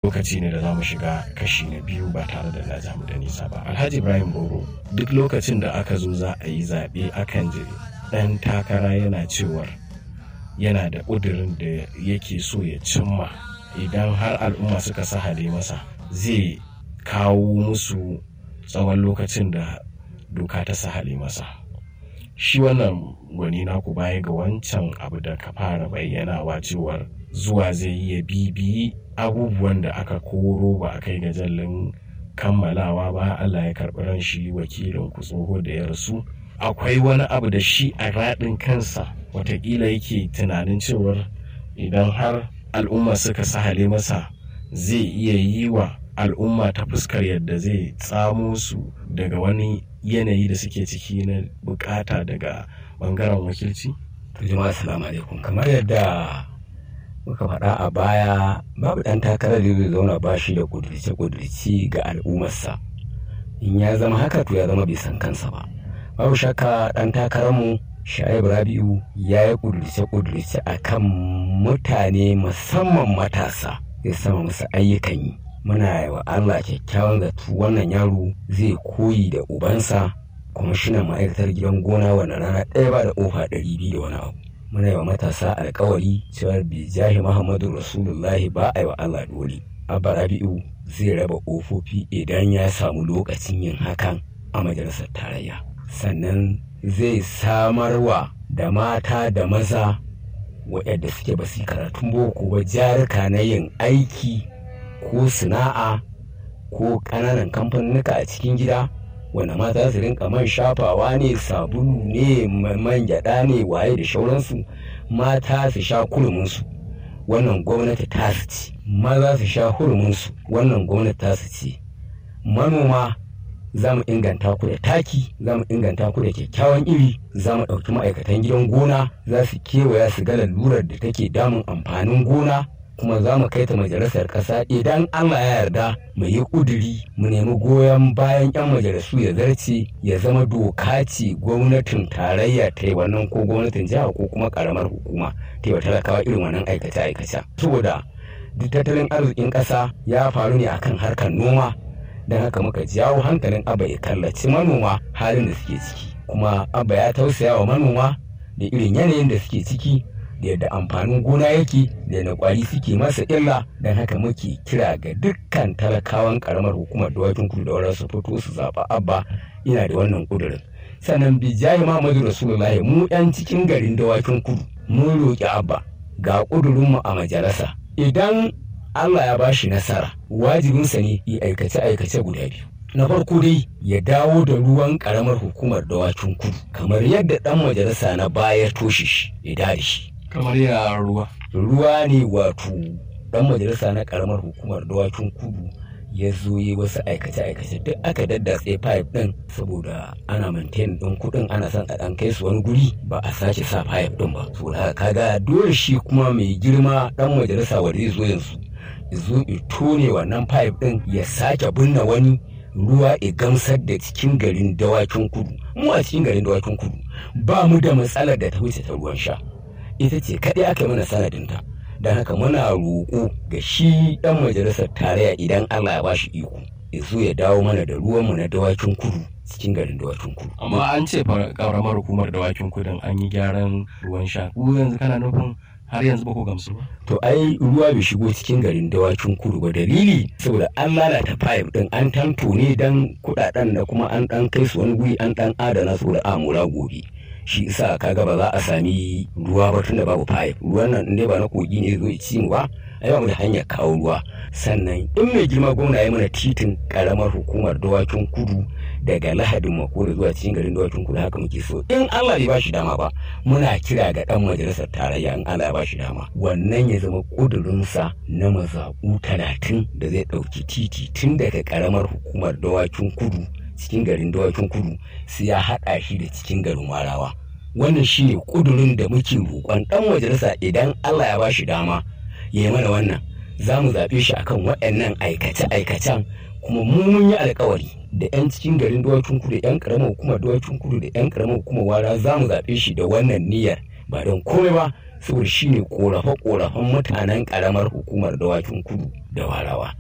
lokaci ne da za mu shiga kashi na biyu ba tare da na jamu da nisa ba alhaji ibrahim boro duk lokacin da aka zo za a yi zaɓe akan je ɗan takara yana cewar yana da ƙudurin da yake so ya cimma idan har al'umma suka sahale masa zai kawo musu tsawon lokacin da doka ta sahale masa shi wannan gwani naku baya ga wancan abu da ka fara bayyanawa cewar zuwa zai iya bibiyi abubuwan da aka koro ba a kai ga jallin kammalawa ba Allah ya karɓi ran shi wakilin ku tsoho da ya rasu akwai wani abu da shi a raɗin kansa watakila yake tunanin cewar idan har al'umma suka sahale masa zai iya yi wa al'umma ta fuskar yadda zai tsamo su daga wani yanayi da suke ciki na bukata daga bangaren wakilci? jama'a assalamu alaikum kamar yadda muka faɗa a baya babu ɗan takarar da zai zauna ba shi da ƙudurce-ƙudurci ga al'ummarsa in ya zama haka to ya zama bai san kansa ba babu shakka ɗan takararmu sha'ib rabi'u ya yi ƙudurce-ƙudurce a kan mutane musamman matasa zai sama musu ayyukan yi muna yi wa allah kyakkyawan zato wannan yaro zai koyi da ubansa kwamishinan ma'aikatar gidan gona wani rana ɗaya ba da ƙofa ɗari biyu da wani abu muna yi wa matasa alkawari cewa bijahi muhammadu rasulullahi ba a yi wa allah dole abba rabi'u zai raba ƙofofi idan ya samu lokacin yin hakan a majalisar tarayya sannan zai samarwa da mata da maza waɗanda suke ba su karatun boko ba jarika na yin aiki ko sana'a ko ƙananan kamfanuka a cikin gida wanda mata su rinka man shafawa ne sabulu ne man gyaɗa ne waye da shauransu mata su sha kuruminsu wannan gwamnati ta su ce maza su sha huruminsu wannan gwamnati ta su ce manoma za mu inganta ku da taki za mu inganta ku da kyakkyawan iri za mu ɗauki ma'aikatan gidan gona za su kewaya su ga lalurar da take damun amfanin gona kuma za mu kai ta majalisar ƙasa idan Allah ya yarda mu yi ƙuduri mu nemi goyon bayan 'yan majalisu ya zarce ya zama doka ce gwamnatin tarayya ta yi wannan ko gwamnatin jiha ko kuma ƙaramar hukuma ta yi wa talakawa irin wannan aikace-aikace saboda duk tattalin arzikin ƙasa ya faru ne akan harkar noma don haka muka jawo hankalin abba ya kallaci manoma halin da suke ciki kuma abba ya tausaya wa manoma da irin yanayin da suke ciki da yadda amfanin gona yake da yadda kwari suke masa illa don haka muke kira ga dukkan talakawan karamar hukumar dawakin kudu da wadda su fito su zaɓa abba ina da wannan ƙudurin sannan bijayi muhammadu rasulullahi mu yan cikin garin dawakin kudu mun roƙi abba ga ƙudurinmu a majalisa idan Allah ya bashi nasara wajibinsa ne yi aikace-aikace guda biyu. Na farko dai ya dawo da ruwan karamar hukumar dawakin kudu kamar yadda ɗan majalisa na baya toshe shi ya dare shi. Kamar ya ruwa. Ruwa ne wato ɗan majalisa na karamar hukumar dawakin kudu ya zo yi wasu aikace-aikace duk aka daddatse pipe ɗin saboda ana maintain ɗin kuɗin ana son a ɗan kai su wani guri ba a sake sa pipe ɗin ba. Saboda haka kaga dole shi kuma mai girma ɗan majalisa wanda zai zo yanzu zo tone wannan pipe ɗin ya sake binne wani ruwa ya gamsar da cikin garin dawakin kudu mu a cikin garin dawakin kudu ba mu da matsalar da ta wuce ta ruwan sha ita ce kaɗai aka mana sanadinta don haka muna roƙo ga shi ɗan majalisar tarayya idan allah ya bashi iko ya zo ya dawo mana da ruwanmu na dawakin kudu cikin garin dawakin kudu Amma an ce ƙaramar hukumar dawakin kudin an yi gyaran ruwan sha. Ku yanzu kana nufin har yanzu ba ku gamsu ba. to ai ruwa bai shigo cikin garin dawakin kudu ba dalili saboda an lalata pipe din an tanto ne dan kudaden da kuma an dan kai su wani guri an dan adana su da amura gobe shi isa kaga ba za a sami ruwa ba tunda babu pipe ruwan nan dai ba na kogi ne zo ya ci mu ba ai ba mu da hanyar kawo ruwa sannan in mai girma gwamna ya mana titin karamar hukumar dawakin kudu daga lahadin makore zuwa cikin garin dawakin kudu haka muke so in Allah bai bashi dama ba muna kira ga dan majalisar tarayya in Allah ya bashi dama wannan ya zama kudurinsa na mazaɓu talatin da zai ɗauki titi tun daga karamar hukumar dawakin kudu cikin garin dawakin kudu sai ya haɗa shi da cikin garin warawa wannan shine kudurin da muke roƙon dan majalisa idan Allah ya bashi dama ya yi mana wannan za mu zaɓe shi akan waɗannan aikace-aikacen kuma mu mun yi alkawari da 'yan cikin garin dawakin kudu 'yan karamar hukumar dawakin kudu da 'yan karamar hukumar wara za mu zaɓe shi da wannan niyyar ba don komai ba saboda shine korafe-korafen mutanen karamar hukumar dawakin kudu da warawa